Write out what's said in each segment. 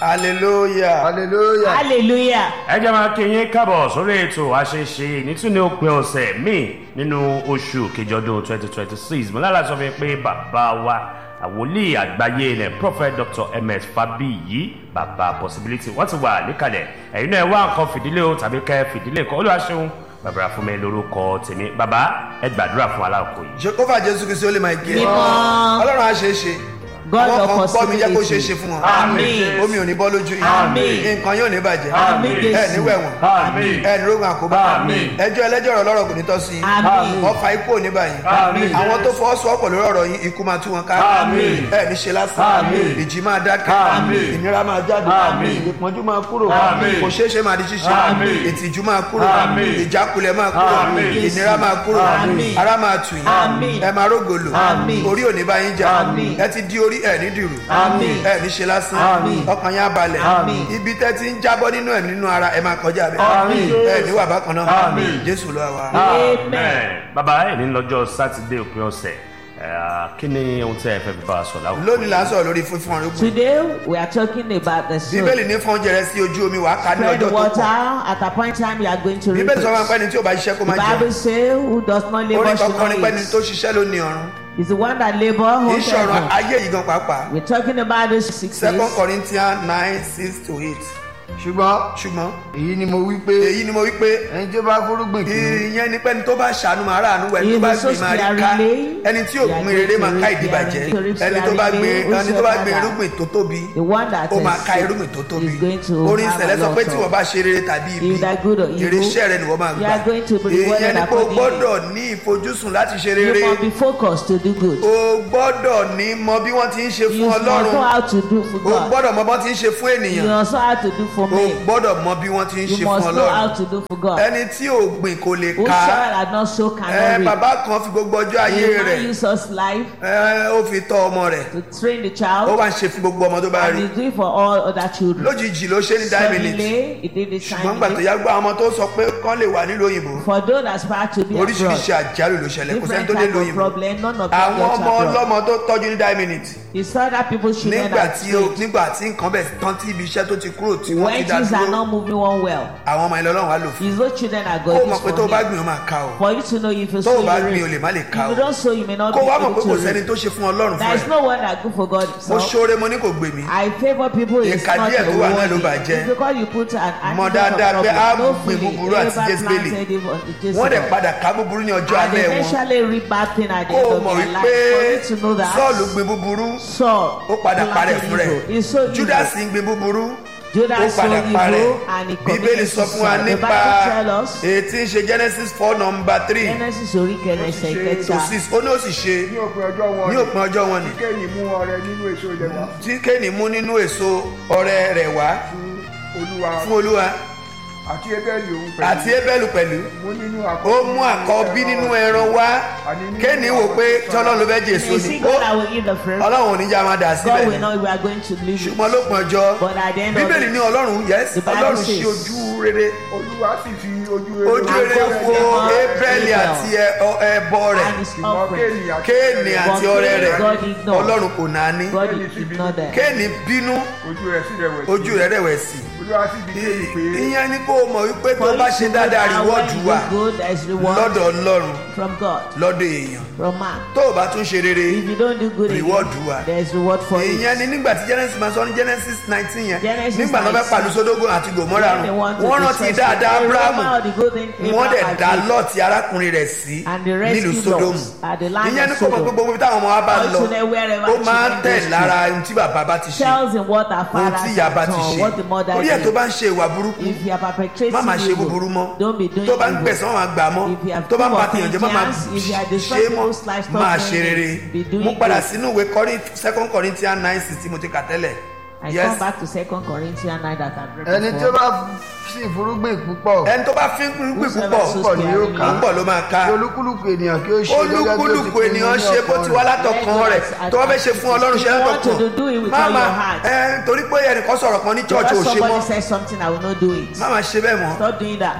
hallelujah. hallelujah. hallelujah. ẹ jẹ́ máa kí yín kábọ̀ sórí ètò àṣeṣe nítúni òpin ọ̀sẹ̀ míì nínú oṣù kejì ọdún twenty twenty six mo lára sọ fún yín pé bàbá wa àwòlíì àgbáyé ilẹ̀ prophet dr ms fabiyi bàbá possibility wọ́n ti wà níkàlẹ̀ ẹ̀yin náà ẹ wá nǹkan fìdílé o tàbí kẹ́ fìdílé kan olùwàṣẹ́hun bàbá fún mi lórúkọ tèmi bàbá ẹ gbàdúrà fún aláàkó yìí. jehova jésù kristu ó lè máa gé Mímọ́. ọlọ́run á ṣe é ṣe God àwọn of kan gbọ́ mi jẹ́ kó ṣe é possibility. ṣe fún wọn Àmín. omi ò ní bọ́ lójú Àmín. yìí nǹkan yóò ní bàjẹ́ Àmín, Jésù. ẹ ní wẹ̀wọ̀n àmín ẹ ní rogun àkóbá Àmín. ẹjọ́ ẹlẹ́jọ́ ọ̀rọ̀ lọ́rọ̀ kò ní tọ́ sí i Àmín. ọfà ikú ò ní báyìí Àmín. àwọn tó fọwọ́sowọ́pọ̀ lórí ọ̀rọ̀ yín ikú máa tú wọn ká Àmín. ẹ ní ṣe lásán Àmín. ìjì máa dákẹ́ Àmín. ìnira máa jáde Àmín. ìpọ́njú máa kúrò Àmín. kò ṣeé ṣe máa di ṣíṣe Àmín. ìtìjú máa kúrò Àmín. ìjákulẹ̀ máa kúrò Àmín. ìnira máa kúrò Àmín. ara máa tù yín Àmín. ẹ máa rógòlò Àmín. orí ò ní bá yín jà Àmín. ẹ ti di orí ẹ ní dìrù Àmín. ẹ ní ṣe lásán Àmín. ọkàn yín á balẹ̀ Àmín. ibi tẹ́ ti ń jábọ́ nínú ẹ̀ nínú ara ẹ máa kọjá bẹ́ẹ̀ Àmín. ẹ ní wà bákan náà Àmín. jésù lọ wa. Amen. bàbá ẹ̀ ní lọ́jọ́ sátidé òpin ọ̀sẹ̀ ẹ̀, kí ni ohun tí ẹ fẹ́ fi bá a sọ láwùjọ. lónìí là ń sọ̀rọ̀ lórí fífún ọ̀rẹ́ gbòó Today we are talking about the soul. bíbélì ní fún oúnjẹ rẹ sí ojú omi wàá ká ní Spread ọjọ́ tó water pọ̀ at a point in time you are going to reap bíbélì sọ wọn it. pé ẹni tí ò bá ṣiṣẹ́ kó The má jẹun Bible say who does not labour orin should kankan ní not pé ẹni tó eat. ṣiṣẹ́ ló ní ọ̀run It's the one that labour kì í holds ṣe ọ̀run heaven. ayé yìí gan pàápàá We're talking about this six second days. corinthians nine six to eight ṣùgbọ́n ṣùgbọ́n èyí ni mo wí pé èyí ni mo wí pé ẹni tí ó bá fúrúgbìn kì í ìyẹn ni pé ẹni tó bá ṣàánú máa ráàánú wẹ̀ ẹni tó bá He gbìn is máa rí so ká sparingly. ẹni tí ò gbìn rere máa ká ìdíbàjẹ́ ẹni tó bá gbìn ẹni tó bá gbìn irúgbìn tó tóbi The one that ó máa is ká sick irúgbìn tó tóbi is going to orin have ìṣẹ̀lẹ̀ a sọ lot pé tí of- wọ́n bá ṣe rere tàbí ibi If that good or evil, èrè iṣẹ́ rẹ ni wọ́n máa you gbà are going to be rewarded ìyẹn ni pé o accordingly. gbọ́dọ̀ ní ìfojúsùn láti ṣe You rere must be focused to do good. o gbọ́dọ̀ ní mọ bí wọ́n ti ń ṣe You fún must know ọlọ́run how to do for o God. gbọ́dọ̀ mọ bọ́n ti ń ṣe fún You ènìyàn must know how to do for o me. gbọ́dọ̀ mọ bí wọ́n ti ń You ṣe fún must know how ọlọ́run to do for God. ẹni tí ò gbìn kò lè Who ká shall had not so ẹ cannot reap. bàbá kan fi gbogbo ọjọ́ ayé A rẹ̀ man use us life ẹ ó fi tọ́ ọmọ rẹ̀ to train the ó child wá ń ṣe fún gbogbo ọmọ tó bá and rí he do it for all other children. lójijì ló ṣe ní nine minutes Suddenly, he did it ṣùgbọ́n gbà tó timely. yá gbọ́ àwọn ọmọ tó sọ pé kán lè wà nílùú òyìnbó For those that aspire to be oríṣiríṣi abroad, àjálù ló ṣẹlẹ̀ kò sẹ́ni different tó dé type of lóyìnbó problem, none of them àwọn got ọmọ abroad. ọlọ́mọ tó tọ́jú ní nine minutes He saw that people should nígbà not tí ó nígbà tí nǹkan bẹ̀ tán tí ibi iṣẹ́ tó ti kúrò tí wọ́n ti When dá things are dúró not moving one well, àwọn ọmọ ilẹ̀ ọlọ́run wá lò fún his own children are kó going o mọ̀ pé tó o bá to gbìn ó máa ká o For you to know if you tó o sow bá you gbìn o reap. lè má lè ká If o you don't sow, you may not kó be o wá mọ̀ pé able kò to sẹ́ni reap. tó ṣe fún ọlọ́run There fún is ẹ no one that good for God mo himself. ṣoore mo ní kò gbè mí I favour people is Ìka not díẹ̀ a tó wà náà ló warning. bàjẹ́. It's because you put an Mọ̀ antidote of dáadáa pé problem. á No gbìn feeling. búburú àti Ever Jésébélì. planted evil unto wọ́n dẹ̀ Jezebel. padà ká búburú ní ọjọ́ And alẹ́ wọn eventually reap bad thing at the kó end o of mọ̀ their wípé life. For you to know that sọ́ọ̀lù gbin búburú Saul ó padà parẹ́ planted fún rẹ̀ evil. He sowed evil. judas ń gbin búburú ó Judas padà sowed parẹ́ evil and he bíbélì committed sọ fún wa suicide. The nípa Bible tell us èyí tí ń ṣe genesis four number three Genesis orí kẹrẹsẹ̀ to kẹta. six ó ní ó sì ṣe ní òpin ọjọ́ wọn ní òpin ọjọ́ wọn ni kéènì mú ọrẹ nínú èso ilẹ̀ wá tí kéènì mú nínú èso ọrẹ rẹ̀ wá fún olúwa fún olúwa àti ebéèlì òun pẹ̀lú àti ébẹ́lù pẹ̀lú mú nínú ó mú àkọ́bí nínú ẹran wá kéènì wò pé tí ọlọ́run ló fẹ́ jẹ èso You ni see ó God I will eat the fruit. ọlọ́run ò ní já máa dà God síbẹ̀ will not we are going to leave it. ṣùgbọ́n lópin ọjọ́ But at the end of bíbélì it, ní ọlọ́run yes The Bible ọlọ́run says- ṣí ojú rere olúwa sì fi ojú ojú rere God wo favour ébẹ́lì Abel. àti ẹ- ọ- ẹbọ rẹ̀ and his ṣùgbọ́n offering. kéènì àti kéènì àti But ọrẹ rẹ̀ God ignored. ọlọ́run kò náání God ignored them. kéènì bínú ojú rẹ̀ sí rẹ̀wẹ̀sì ojú rẹ̀ rẹ̀wẹ̀sì olúwa sì fi kéènì pé ìyẹn ni kó o mọ̀ wípé tó For bá you ṣe to know dáadáa that rìwọ́ọ̀dù when wà you do good, there is reward lọ́dọ̀ ọlọ́run from God, lọ́dọ̀ èèyàn from man. tó o bá tún ṣe rere If you don't do good Reward again, wà. there is reward for it. ìyẹn ni nígbà tí genesis máa sọ ní genesis nineteen yẹn Genesis nígbà tó fẹ́ 19. pàlú sódógún àti gòmórà When they run want to wọ́n rántí destroy dáadáa Sodom, they abrahamu remember the good thing wọ́n dẹ̀ Abraham dá did. lọ́ọ̀tì arákùnrin rẹ̀ sí And the rest nílùú he sódómù lost at the land ìyẹn of ni kò mọ̀ pé Sodom. gbogbo ibi táwọn ọmọ wa bá lọ Also there wherever ó máa ń children tẹ̀ goes to. lára ohun tí bàbá bá ti ṣe Tells him what our ohun fathers tí ìyá bá have ti done, ṣe what the mother orí ẹ̀ tó did. bá ń ṣe ìwà burúkú If you are perpetrating má máa ṣe evil, búburú mọ́ don't be doing tó bá ń evil. gbẹ̀sán má máa gbà mọ́ If you have tó bá ń full pa of tìyànjẹ́ má máa vengeance, if you are ṣe destroying mọ́ people's lives, stop máa doing ṣe it. rere Be doing mo padà good. sínú ìwé Corinth- second Corinthians nine six tí mo ti kà tẹ́lẹ̀ I yes come back to second Corinthians nine that I've read ẹni tí ó before. bá sì fúrúgbìn púpọ̀ ẹni tó bá fi ń gbìn Whosoever púpọ̀ sows púpọ̀ ni yóò ká. púpọ̀ ló máa ká kí olúkúlùkù ènìyàn kí ó ṣe gẹ́gẹ́ bí ó ti olúkúlùkù pinnu ènìyàn ní ṣe bó ọkàn ti wá rẹ̀. látọkàn rẹ̀ tó bá fẹ́ ṣe fún ọlọ́run ṣe If you want to do látọkàn it with má all máa your heart. ẹ torí pé ẹnìkan sọ̀rọ̀ kan ní church ò Because ṣe mọ́ somebody says something, I will not do it. má máa ṣe bẹ́ẹ̀ mọ́ Stop doing that.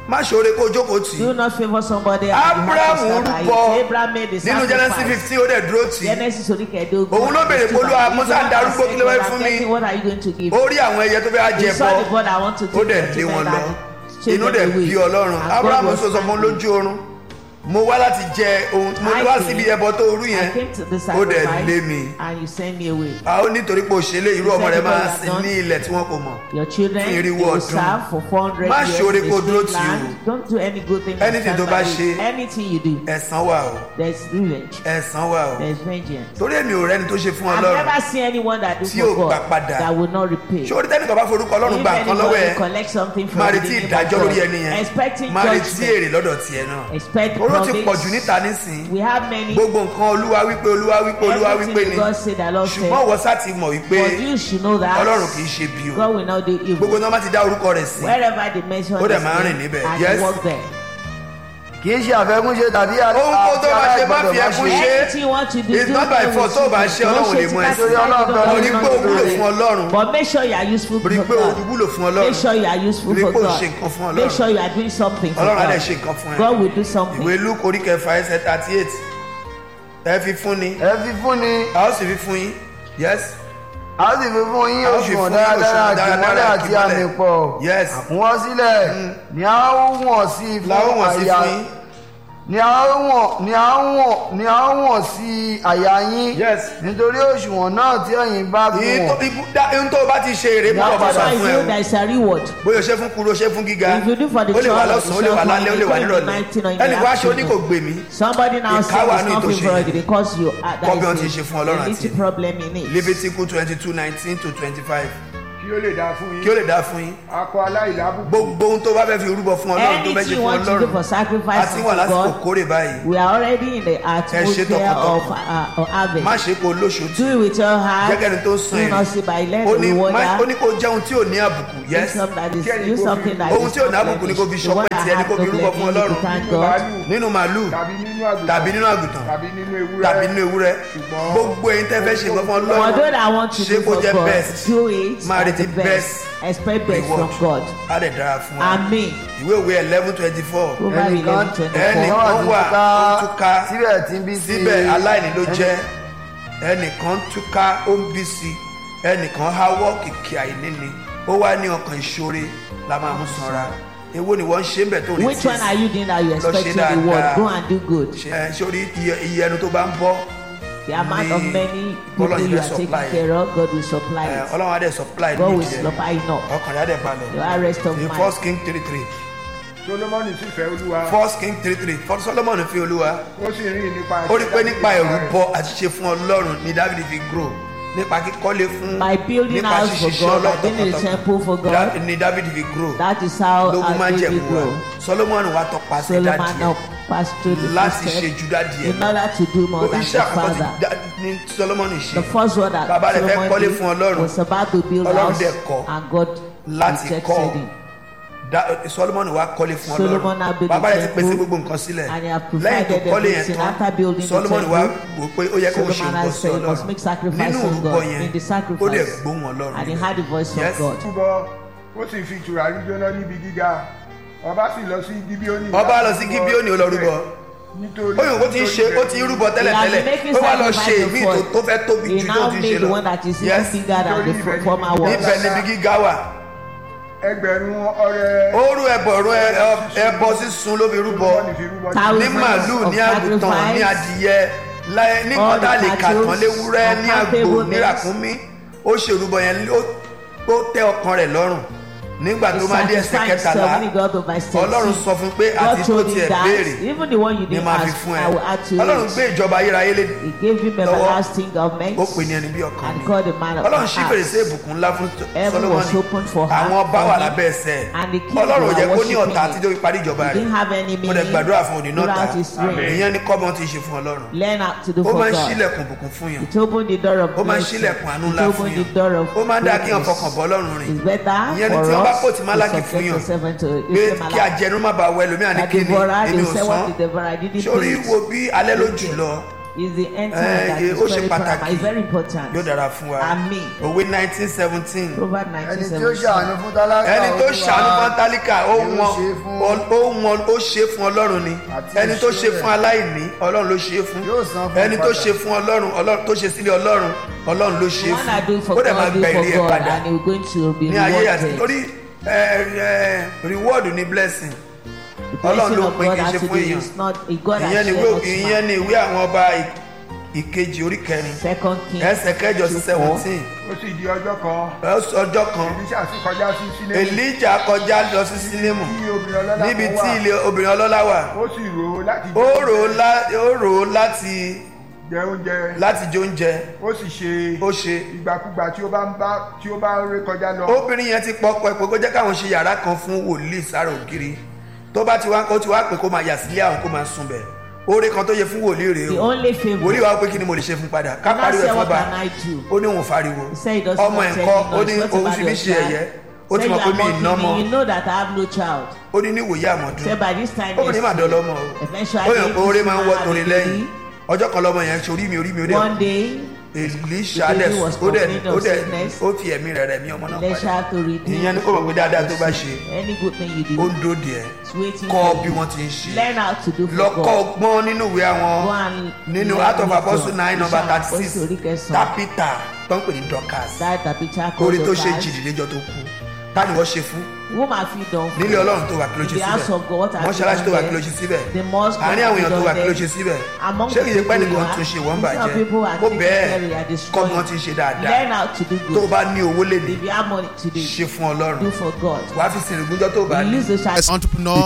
má ṣoore kó jókòó tì í Do not favor somebody. and you abraham have to stand by it. rúbọ Abraham made the nínú genesis sacrifice. fifteen ó dẹ̀ dúró tì í Genesis orí kẹẹ̀ẹ́dógún. Òun ló béèrè pé, "Olúwa, mo sá ń darúgbó, kí ló fẹ́ fún mi?" What are you going to give? ó rí àwọn ẹyẹ tó fẹ́ á He jẹ saw the bọ́ God I want to ó take dẹ̀ them lé to wọn men lọ and chase inú them dẹ̀ away. bí ọlọ́run And abraham God was sọ sọ fún standing. lójú oorun mo wá láti jẹ ohun mo I wá came- síbi ẹbọ tó rú I yẹn came to the ó dẹ̀ sacrifice lé mi and you send me away. a ó nítorí pé òṣèlè irú You ọmọ said rẹ the máa God sin had ní ilẹ̀ tí wọn kò mọ̀ Your children Fún they irinwó will ọdún. serve for four hundred Má years ṣe oore in kó a dúró strange tì í o. land. Don't do any good thing. and Anything stand tó bá by it. ṣe. Anything you do, ẹ̀san wà o there's revenge. ẹ̀san wà o There's vengeance. torí èmi ò rẹ́ni tó ṣe fún I've ọlọ́run never seen anyone that do Tí for ò gbà God padà. that will not repay. ṣé orí tẹ́nìkan bá forúkọ ọlọ́run If gba nǹkan lọ́wọ́ anybody ẹ collect something from máa the retí name of ìdájọ́ lórí God, ẹni yẹn expecting máa retí judgment, èrè lọ́dọ̀ tiẹ̀ náà expect oró ti pọ̀ jù promise. níta nísìn We have many. gbogbo nǹkan olúwa wípé olúwa wípé olúwa wípé Everything ni God said, the Lord said. ṣùgbọ́n wọ́n sá ti mọ̀ wípé But you should know that ọlọ́run kì í ṣe bí o God will not do gbogbo evil. náà má ti dá orúkọ rẹ̀ sí Wherever they mention Ó dẹ̀ his máa ń rìn name, níbẹ̀. and Yes. he walk there. kì í ṣe àfẹ́kúnṣe tàbí àti Ohun kó tó bá ṣe má fi aláìgbọ́dọ̀ ẹkún má ṣe. Anything you want to do, It's do not by it force. with Tó o bá you. ṣe, Don't Ọlọ́run ṣe lè mú ẹ. tipátipá, Torí Ọlọ́run you fẹ́ don't rí know pé o what to wúlò do. fún Ọlọ́run. But make sure you are useful rí for pé o God. wúlò fún Make ọlọ́run sure you are useful Rí for pé o God. ṣe nǹkan fún Make Ọlọ́run. sure you are doing something for ọlọ́run á dẹ̀ God. ṣe nǹkan fún ẹ God will do something. ìwé luke orí kẹfà ẹsẹ̀ thirty eight ẹ fi fún ni ẹ fi fún ni a ó sì fi fún yín yes a sì fi fún yín A ó fi òṣùwọ̀n fún yín dáradára òṣùwọ̀n dáradára àtìmọ́lẹ̀ àti àtìmọ́lẹ̀. àmì pọ̀ Yes. àkúnwọ́ sílẹ̀ ni a ó wọ̀n sí la ó fún wọ̀n sí àyà fún yín ni a ó wọ̀n ni a ó wọ̀n ni a ó wọ̀n sí àyà yín Yes. nítorí òṣùwọ̀n náà tí ẹ̀yin bá fi Ìyí tó- wọ̀n ibú- dá- ohun tó o bá ti ṣe èrè mú That ọba That's sọ why fún you ẹ know o there is a reward. bóyá o ṣe fún kuru o ṣe fún gíga If you do for the ó lè wà child, lọ́sàn-án ó lè wà you lálẹ́ ó lè wà shall nírọ̀lẹ́ find it on ẹnì wá ṣe ó ní afternoon. kò gbè mí Somebody now Ìkáwà says ní it's not ìtòṣe for yìí. you because you are Kọ́ bí wọ́n that ti is ṣe fún a Ọlọ́run àti little èmi. problem in it. Leviticus twenty two nineteen to twenty five kí ó lè dáa fún kí ó yín lè dá fún yín akọ aláìlábùkù gbogbo ohun tó bá fẹ́ fi rúbọ fún ọlọ́run tó fẹ́ ṣe Anything you fún want to do for ọlọ́run sacrifice àti wà to lásìkò God, kórè báyìí we are already in the atmosphere tọkàntọkàn. of, uh, of harvest. má ṣe kó lóṣooṣù Do it with your heart. jẹ́kẹ́ni tó ń san Do not èrè see by let ó the ní má- ó water. ní kó jẹun tí ò ní àbùkù Do yes something that is Kí ẹni do kó fi- something that ohun is tí ò ní not àbùkù ni kó fi blemished. The ṣọpẹ́ one tiẹ̀ ní that kó fi has no rúbọ fún blemish, ọlọ́run you thank nínú God. màálù nínú màálù tàbí nínú àgùntàn tàbí nínú àgùntàn tàbí nínú ewúrẹ́ tàbí nínú ewúrẹ́ Ṣùgbọ́n- gbogbo ẹ̀yin tẹ́ fẹ́ ṣe nǹkan fún For those ọlọ́run that want to ṣé do kó for jẹ́ God, best do it máa at retí the best. best Expect best from reward God. á dẹ̀ dára fún wa Amen. ìwé òwe eleven twenty four Proverbs ẹnìkan eleven twenty ẹnì four. kan wà ó túká síbẹ̀ tí ń bí sí síbẹ̀ aláìní ló ẹnì- jẹ́ ẹnìkan túká ó ń bí sí ẹnìkan háwọ́ kìkì àìní ni ó wá ní ọkàn ìṣòre la máa mú sanra èwo ni wọ́n ń ṣe ń bẹ̀ tó retí Which one are you doing that you Lọ ṣe expecting the word? dáadáa. Go and do good. ṣe sórí iye iye ẹnu tó bá ń bọ́ The amount of Ní many people Ọlọ́run you fẹ́ are taking supply. care of, God will supply ẹ, it. ọlọ́run á dẹ̀ supply God will nídìí ẹ̀ supply enough. ọkàn rẹ̀ á dẹ̀ The balẹ̀ rest of ní my first king three three solomoni sì fẹ́ olúwa first king three three first solomon fi olúwa ó sì rìn nípa ó rí pé nípa ẹ̀rù rẹ̀. bọ àti ṣe fún ọlọ́run ní david fi grow nípa kíkọ́lé fún by building nípa house for ṣíṣiṣẹ́ God, by ọlọ́run building a temple for Da- God. ní david fi grow That is how lógún máa our ń baby jẹ̀mú wa grow. solomon wa tọpasẹ̀ Solomon dáàdì now ẹ̀ passed through the láti ṣe footsteps ju dáàdì ẹ̀ in order to do more than iṣẹ́ his àkọ́kọ́ ti father. dá- ní solomon ṣe The first one that Bàbá rẹ̀ fẹ́ Solomon kọ́lé did fún Ọlọ́run. was about to build Ọlọ́run house dẹ̀ kọ́ and God láti rejected kọ́ him. Da- solomon wa kọ́lé fún Solomon now ọlọ́run built bàbá a rẹ̀ ti pèsè temple gbogbo nǹkan sílẹ̀ and he had lẹ́yìn tó provided kọ́lé yẹn everything. After tán building the solomon wa temple, wò pé ó yẹ kó ṣe Solomon nǹkan has sí said he must make ọlọ́run sacrifice nínú to orúkọ God yẹn in the ó dẹ̀ sacrifice. gbóhùn ọlọ́run And he níbẹ̀. had the voice Yes. of God. túbọ̀ ó sì fi tùràrí jóná níbi gíga ọba sì lọ sí gibioni ọba lọ sí gibioni ó lọ rúbọ nítorí ó yìí ó ti ń ṣe ó ti ń rúbọ He has been tẹ́lẹ̀tẹ́lẹ̀ making ó wá lọ ṣe sacrifice ìmí before. tó fẹ́ tóbi He ju tó now ti ń made ṣe the lọ one that is even Yes. bigger than the Nítorí fo- former ibẹ̀ one. ibẹ̀ níbi gíga wà ẹgbẹ̀rún ọrẹ ó rú ẹbọrún ẹbọ sísun ló fi rúbọ Solomoni fi rúbọ Thousands ní màálù of ní àgùntàn ní sacrifice. adìyẹ láyé- ní All the kọ́tà lè kà tán cattle, léwúrẹ́ ní àgbò uncountable ní things. ràkúnmí ó ṣèrúbọ yẹn ó ó tẹ ọkàn rẹ̀ lọ́rùn nígbà tó máa dé ẹsẹ̀ sacrifice kẹtàlá seven, he got to verse ọlọ́run 13. sọ fún pé àti God tó told tiẹ̀ him that béèrè even the one you ni didn't máa fi ask, fún I will add to ẹ ọlọ́run gbé it. ìjọba ayérayé lé He gave him lọ́wọ́. everlasting government ó pè ní ẹni bí ọkàn and mi called the man of ọlọ́run ṣí heart. fèrèsé ìbùkún ńlá fún Heaven was Solomoni open for her. àwọn ọba for wà him, lábẹ́ ẹsẹ̀ and the king ọlọ́run ò were jẹ́ kó ní worshiping ọ̀tá him. àtijọ́ fi parí ìjọba He rẹ̀ didn't have any mo dẹ̀ meaning gbàdúrà fún òní náà ta throughout his reign. ìyẹn ni kọ́mọ ti ṣe fún ọlọ́run Learn how to do ó for máa ń God. ṣílẹ̀kùn ìbùkún fún yàn It opened the door of ó máa ń blessing. ṣílẹ̀kùn àánú It ńlá fún opened the yàn door of ó máa ń dá kí yàn greatness. fọkàn bọ́ ọlọ́run rìn It's better ìyẹn ni for tí wọ́n bá us kò tí málákì to fún subject yàn yourself to pé Israel kí ajẹnu má bàa wọ ẹlòmíà ní That kíni devourer, èmi they ò say what sán the devourer didn't sórí pay it. wo bí alẹ́ ló jù lọ is the end Eh, time that eh, is ó ṣe very pàtàkì. paramount. It's very important. yóò dára fún wa Àmín. òwe nineteen seventeen Proverbs ẹni tí ó 19:17. ṣàánú fún tálákà ẹni tó Olúwa ṣàánú fún tálíkà ó yóò wọn ṣe fún- ó wọn ó ṣe fún ọlọ́run ni Àti ẹni tó ṣe ìṣe fún rẹ̀. aláìní ọlọ́run ló ṣe fún Yóò san fún ẹni tó padà. ṣe fún ọlọ́run ọlọ́run tó ṣe sílé ọlọ́run ọlọ́run ló ṣe The one I do fún for ó dẹ̀ máa God, do gba ìrí ẹ̀ for God, padà and you're going to be ní ayé àti rewarded. torí ẹ, ẹ, reward ni blessing The Ọlọ́run blessing ló of pín God kì í ṣe has to fún do èèyàn. is not a God has ìyẹn ni shared ìwé not ìyẹn man. ni ìwé àwọn ọba ì- ìkejì orí kẹrin Second King ẹsẹ̀ kẹjọ sí seventeen ó sì di ọjọ́ kan ọjọ́ kan elisha sì kọjá sí sílẹ̀ elijah kọjá lọ sí sínémù tí obìnrin ọlọ́lá níbi kan tí wà ilé obìnrin ọlọ́lá wà ó sì rò ó láti ó rò ó lá- ó rò ó láti jẹ oúnjẹ láti jẹ oúnjẹ ó sì ṣe ó ṣe ìgbàkúgbà tí ó bá ń bá tí ó bá ń ré kọjá lọ obìnrin yẹn ti pọpọ ẹ pé kó jẹ́ káwọn ṣe yàrá kan fún wòlíì sára ògiri tó bá ti wá ó ti wá pé kó máa yà sílé àwọn kó máa sùn bẹ̀ oore kan tó yẹ fún wòlíì rèé the o only favour wòlíì wa pé kí ni mo lè ṣe fún padà ká And I pariwo ẹ say fún what ọba can I do ó ní òun fariwo he say he does ọmọ not ẹ̀ tell kọ́ me ó ní no what òun about fi mí your ṣe child ẹ̀yẹ ó ti say mọ̀ you pé are mi ì ná mocking mọ́ me you know that I have no child ó ní níwòye àmọ̀dún say by this time obìnrin máa next dán year, lọ́mọ o eventually ó yàn pé oore máa ń wọ́ this torí man lẹ́yìn will ọjọ́ kan lọ́mọ yẹn ṣe orí mi orí mi ó be- one dẹ̀ day elisha the dẹ̀ baby was ó dẹ̀ complaining ó of dẹ̀ sickness. ó fi ẹ̀mí rẹ̀ rẹ̀ mí ọmọ náà let's padà have to redeem ìyẹn ni kó mọ̀ pé dáadáa tó bá ṣe any good thing you ó do ń dòdì ẹ̀ is waiting kọ́ for bí you wọ́n ti ń ṣe learn how to do for lọ́kọ́ God ọgbọ́n nínú ìwé àwọn Go and nínú learn out of wisdom. apostle nine number Iṣẹ́ thirty Àpọ́sítélì six orí kẹsàn-án. tapita tó ń pè ní dorcas that tàbíjà orí called tó ṣe Dorcas. jìdílẹ́jọ́ tó kú táni wọ́n ṣe fún woman fit don nílé ọlọ́run tó wà kí ló ṣe In the house of God, what síbẹ̀ have mọ́ṣáláṣí you tó wà done kí ló ṣe síbẹ̀ The mosque, what àárín àwọn have you èèyàn tó wà done kí ló there? ṣe síbẹ̀ Among ṣé the kìí ṣe pé people nìkan you tún are, ṣe wọ́n some bàjẹ́ people are ó taking bẹ́ẹ̀ care, you are kọ́ destroying. bí wọ́n ti ń ṣe dáadáa learn how to do tó o good bá ní owó lè ní if you have money today ṣe fún ọlọ́run do for God wàá fi sìnrìngúnjọ́ tó o bá ní release the child as entrepreneur